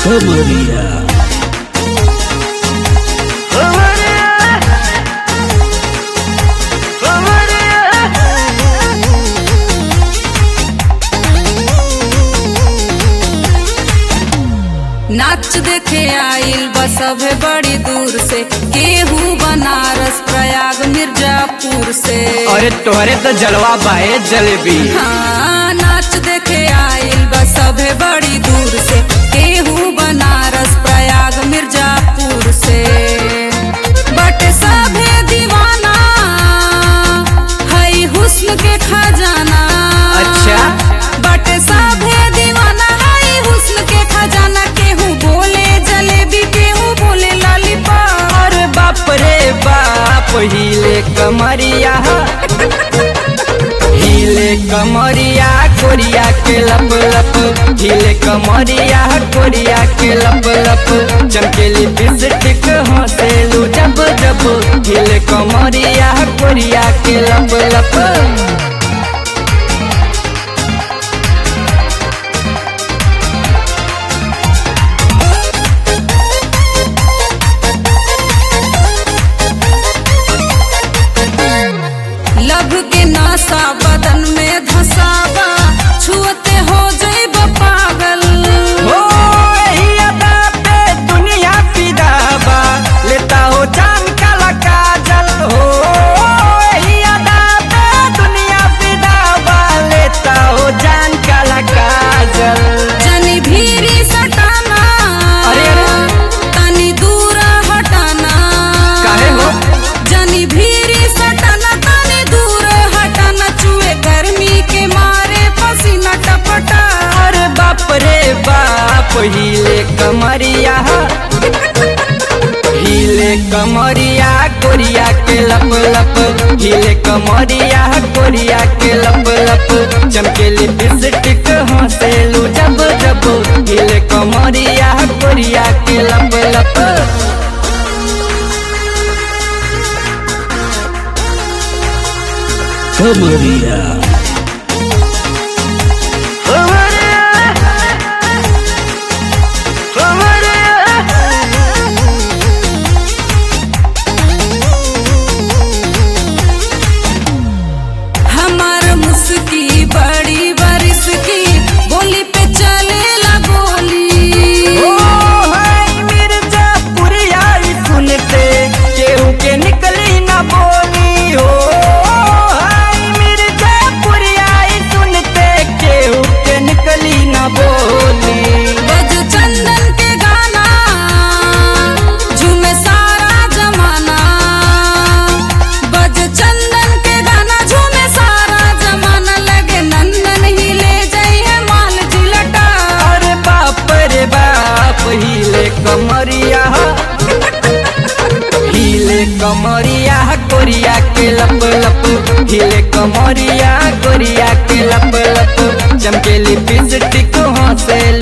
Kamaria. नाच देखे आइल बस अभे बड़ी दूर से केहू बनारस प्रयाग मिर्जापुर से अरे तोहरे तो जलवा बाए जलेबी हाँ नाच देखे आइल बस अभे बड़ी दूर से केहू बनारस प्रयाग मिर्जापुर से बट सभे दीवाना हई हुस्न के खजाना अच्छा। बट सभे दीवाना हई हुस्न के खजाना केहू बोले जलेबी केहू बोले लॉलीपॉप अरे बाप रे बाप हिले कमरिया हिले कमरिया कोरिया के लप लप हिले कमरिया कोरिया के लप लप चमकेली बिस्टिक हंसेलू जब जब हिले कमरिया कोरिया के लप लप लभ के नासा बदन में धसावा छुअते हो जइब पागल हो यही अदा पे दुनिया फिदा बा लेता हो जान काला काजल हो यही अदा पे दुनिया फिदा बा लेता हो जान काला काजल जनी भीरी सटाना अरे, अरे। तनी दूर हटाना काहे हो? जनी भीरी सटाना तनी दूर हटाना चुए गर्मी के मारे पसीना टपटा अरे बाप रे बाप हिले कमरिया हिले कमरिया कोरिया के लप लप हिले कमरिया कोरिया के लप लप चमकेली बिस्टिक हंसेलू जब जब हिले कमरिया कोरिया के लप लप Kamaria. हमार मुस्की बड़ी बरिस की बोली पे चलेला गोली ओ हाय मिर्जापुरिया ई सुनते केहू के निकली ना बोली हो हाय मिर्जापुरिया ई सुनते केहू के निकली ना बोली बज चंदन के गाना झूमे सारा जमाना बज चंदन के गाना झूमे सारा जमाना लगे नंदन ही ले जाइए माल जिलटा अरे बाप रे बाप हिले कमरिया हिले कमरिया कोरिया के लप लप हिले कमरिया कोरिया के लप लप चमकेली बिस्टिक हंसेल